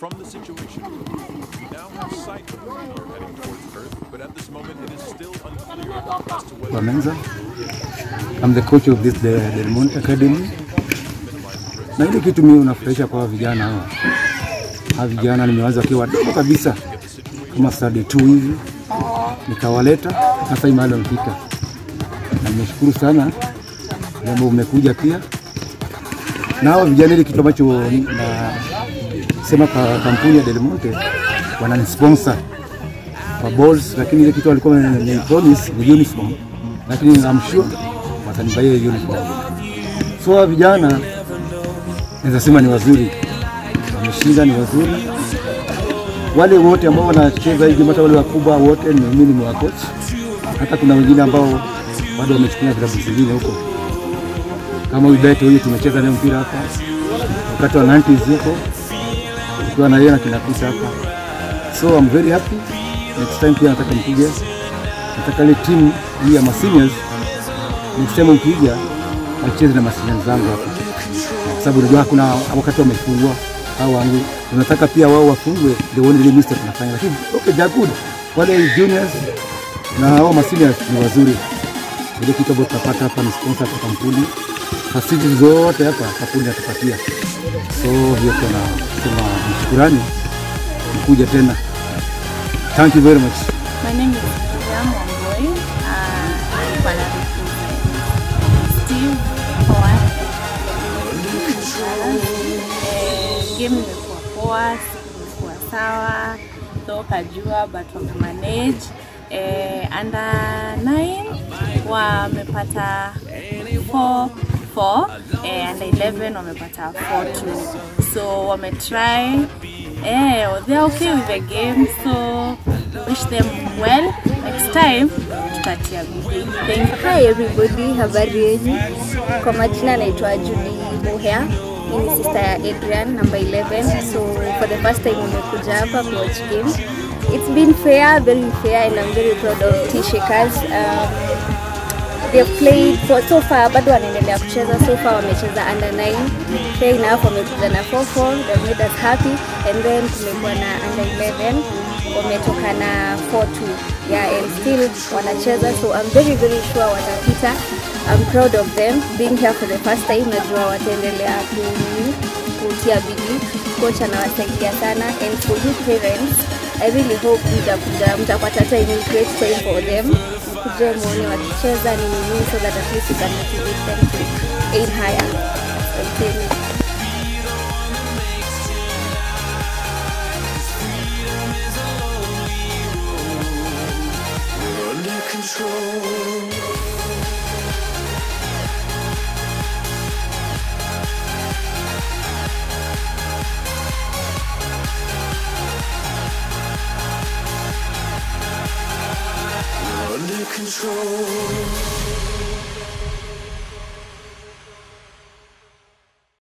From the situation room, we now have sight of the meteor heading towards Earth, but at this moment it is still unclear as to whether Wamenza. I'm the coach of this the Del Monte Academy. Na ile kitu mimi unafurahisha kwa vijana hawa. Hawa vijana nimewaza wakiwa wadogo kabisa kama study 2 hivi nikawaleta sasa hii mahali wamefika, na nimeshukuru sana jambo umekuja pia na hawa vijana, ile kitu ambacho nasema kwa kampuni ya Del Monte wananisponsor kwa balls, lakini ile kitu walikuwa ni promise ni uniform, lakini I'm sure watanibaia hiyo uniform. So hawa vijana naweza sema ni wazuri, wameshinda, ni wazuri. Wale wote ambao wanacheza hivi, hata wale wakubwa wote, ni mimi ni wa coach. Hata kuna wengine ambao bado wamechukua vilabu zingine huko, kama huyu Beto huyu tumecheza naye mpira hapa wakati wa 90s huko, tukiwa na yeye na kina Peter hapa, so I'm very happy. Next time pia nataka mkuje, nataka ile timu hii ya maseniors next time mkija wacheze na maseniors zangu hapa, kwa sababu unajua kuna wakati wamefungwa au wangu, tunataka pia wao wafungwe, ndio waone ile mistake tunafanya, lakini okay, they are good. Wale juniors na hao maseniors ni wazuri. Ile kitu ambacho tutapata hapa ni sponsor kwa kampuni, facilities zote hapa kampuni atupatia, so hiyo tunasema shukurani, mkuja tena. Thank you very much. My name is Miriam Wamboi. Uh, I'm gonna represent Steve Howard. Eh, game imekuwa poa, siku imekuwa sawa, so kajua but wamemanage. Eh, under 9 wamepata 4 4 eh, under 11 wamepata 4 2 so wametry eh, they're okay with the game so wish them well next time tutatia bidii thank you Hi everybody, habari yenu? Kwa majina naitwa Julie Muhea. Mimi ni sister ya Adrian number 11. So for the first time nimekuja hapa ku watch game. It's been fair, very fair and I'm very proud of T-Shakers. Um, they've played for so far bado wanaendelea kucheza so far wamecheza under 9 fair enough wamekuja na 4-4 that made us happy and then tumekuwa na under 11 wametoka na 4-2 yeah and still wanacheza so I'm very very sure watapita I'm proud of them being here for the first time najua wataendelea ku- kutia bidii coach anawasaidia sana and for you parents I really hope mtakuja mtapata time create time for them mkuje muone wakicheza ni nini so that at least you can motivate them to aim higher Asanteni. Under control.